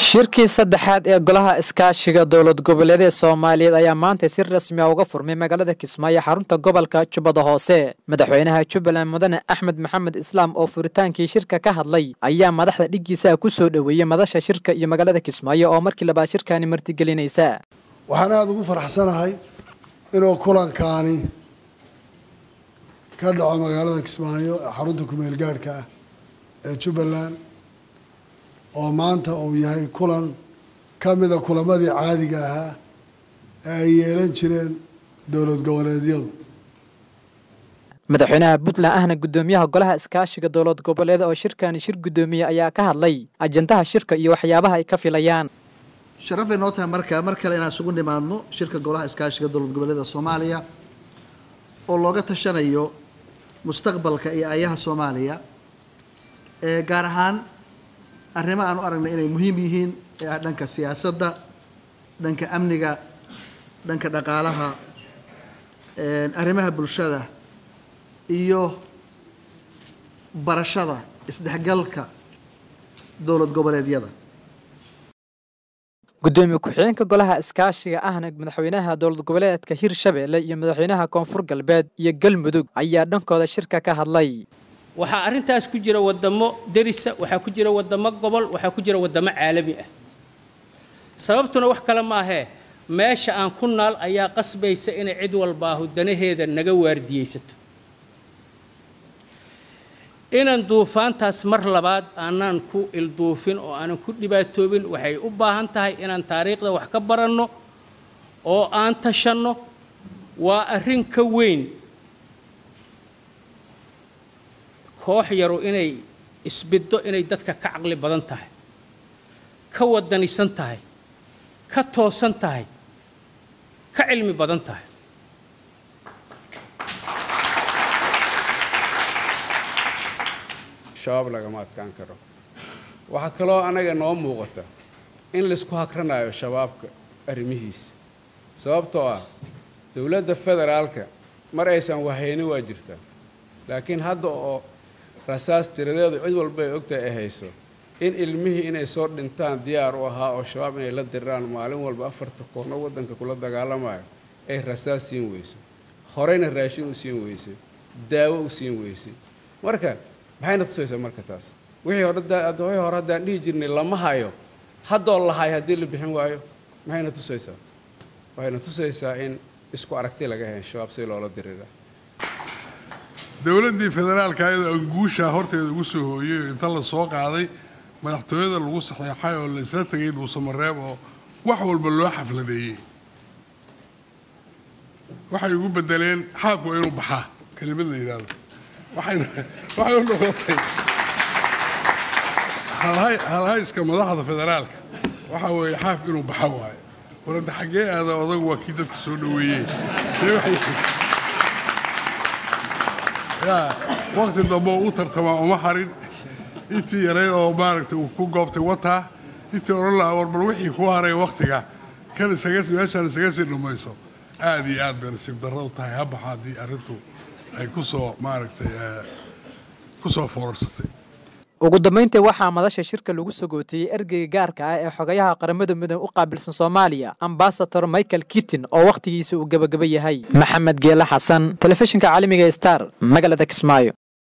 shirkii saddexaad ee golaha iskaashiga dowlad goboleedee soomaaliyeed ayaa maanta si rasmi a uga furmay magaalada kismaayo xarunta gobolka jubbada hoose madaxweynaha jubbaland mudane axmed maxamed islaam oo furitaankii shirka ka hadlay ayaa madaxda dhiggiisa ku soo dhoweeyey madasha shirka iyo magaalada kismaayo oo markii labaad shirkaani martigelinaysa waxaan aada ugu faraxsanahay inuu kulankaani ka dhaco magaalada kismaayo ee xarunta kumeel gaadhka ah ee jubbaland oo maanta uu yahay kulan ka mida kulamadii caadiga ahaa ee ay yeelan jireen dowlad goboleedyadu madaxweynaha puntland ahna guddoomiyaha golaha iskaashiga dowlad goboleed oo shirkani shir guddoomiye ayaa ka hadlay ajandaha shirka iyo waxyaabaha ay ka filayaan sharafay noo tahay marka mar kale inaan isugu nimaadno shirka golaha iskaashiga dowlad goboleeda soomaaliya oo looga tashanayo mustaqbalka iyo ayaha soomaaliya ee gaar ahaan arrimo aan u aragnay inay muhiim yihiin ee ah dhanka siyaasadda dhanka amniga dhanka dhaqaalaha arrimaha bulshada iyo barashada isdhexgalka dowlad goboleedyada guddoomiye ku-xigeenka golaha iskaashiga ahna madaxweynaha dowlad goboleedka hirshabeelle iyo madaxweynaha koonfur galbeed iyo galmudug ayaa dhankooda shirka ka hadlay waxaa arrintaas ku jira waddamo derisa waxaa ku jira waddamo gobol waxaa ku jira waddamo caalami ah sababtuna wax kale maahee meesha aan ku naal ayaa qasbaysa inay cid walbaahu danaheeda naga waardiyeysato inaan duufaantaas mar labaad aanaan ku ilduufin oo aanan ku dhibaatoobin waxay u baahan tahay inaan taariikhda wax ka baranno oo aan tashanno waa arrin ka weyn koox yaru inay isbiddo inay dadka ka caqli badan tahay ka wadanisan tahay ka toosan tahay ka cilmi badan tahay shabaab lagama adkaan karo waxaa kaloo anaga noo muuqata in laysku hakranayo shabaabka arrimihiisa sababtoo ah dowladda federaalka mar aysan wahaynin waa jirtaa laakiin hadda oo rasaas tiradeedu cid walba ay ogtahay ay hayso in ilmihii inay soo dhintaan diyaar u ahaa oo shabaab inay la diraan maalin walba afarta koorno waddanka kula dagaalamayo ay rasaas siin weyso horeyna raashin u siin weysay daawo u siin weysay marka maxayna tusaysaa marka taas wixii hore hore haddaan dhihi jirnay lama hayo haddoo lahay haddii la bixin waayo maxayna tusaysaa waxayna tusaysaa in isku aragti laga hayn shabaab si loola dirira dowladdii federaalka ayadoo anguushaa horteeda ugu soo hooyey oo inta la soo qaaday madaxtooyada lagu saxeexay oo la isla tegay dhuusamareeb oo wax walba loo xafladeeyey waxay ugu bedeleen xaafku waa inuu baxaa kelimad la yidhaahdo waxayna waxay u noqotay halhayska madaxda federaalka waxa weeye xaaf inuu baxa waayo warada xaggee aada odagu waa kii dadka soo dhoweeyey yaa wakti dambe u tartamaa uma harin intii yareyd oo maaragtay uu ku goobtay wataa intii odhan lahaa war bal wixii ku haray waktiga kan isaga meeshaan isaga sii dhammayso aada iyo aad bay nasiib darro u tahay habaxa haddii arrintu ay ku soo maaragtay ku soo foorarsatay ugu dambayntii waxaa madasha shirka lagu sagootiyey ergeyga gaarka ah ee xogayaha qaramada midoobe u qaabilsan soomaaliya ambasador michael kitin oo wakhtigiisa uu gebagaba yahay maxamed geele xasan telefishinka caalamiga star magaalada kismaayo